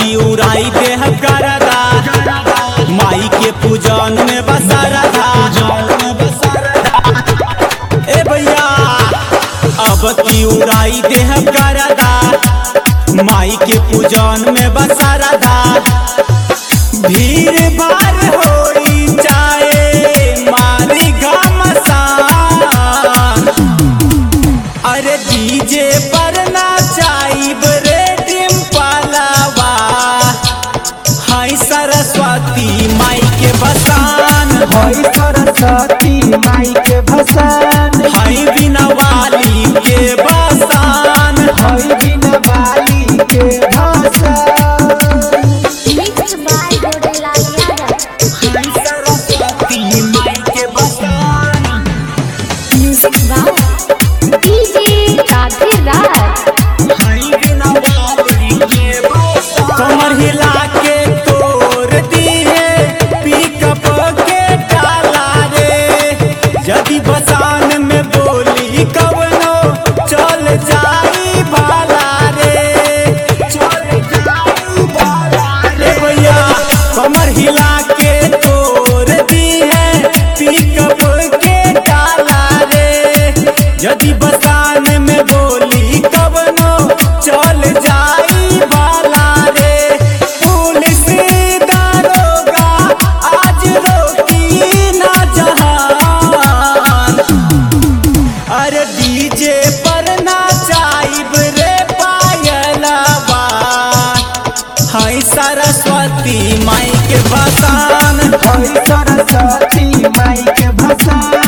की उड़ाई देह करदा माई के पूजन में बसरदा ए भैया अब की उड़ाई देह करदा माई के पूजन में बसरदा भीड़ भाड़ होई चाहे मारी घमसान अरे डीजे पर नाचाइब रे डिम्पलवा हाय सरस्वती माई के बसान हई सरस्वती माई के भसान हाय बिना वाली के बसान हई बिन बाली के भसान Mixed by Godela Yadav. हाय सरस्वती माई के बसान Music by DJ Radhe Raj. हाय बिना वाली के बसान कमर हिला के तोड़ दिए पिकअप के डाला रे यदि बसान में बोली कवनो चल जाई भाला रे चल जाई भाला रे भैया कमर हिला के तोड़ दिए पिकअप के डाला रे यदि बसान में बोली कवनो चल जाई भाला रे पुलिस दारोगा आज रोकी ना जहान अरे डीजे पर नाचाइब रे पायलवा हाय सरस्वती माई के भसान हई सरस्वती माई के भसान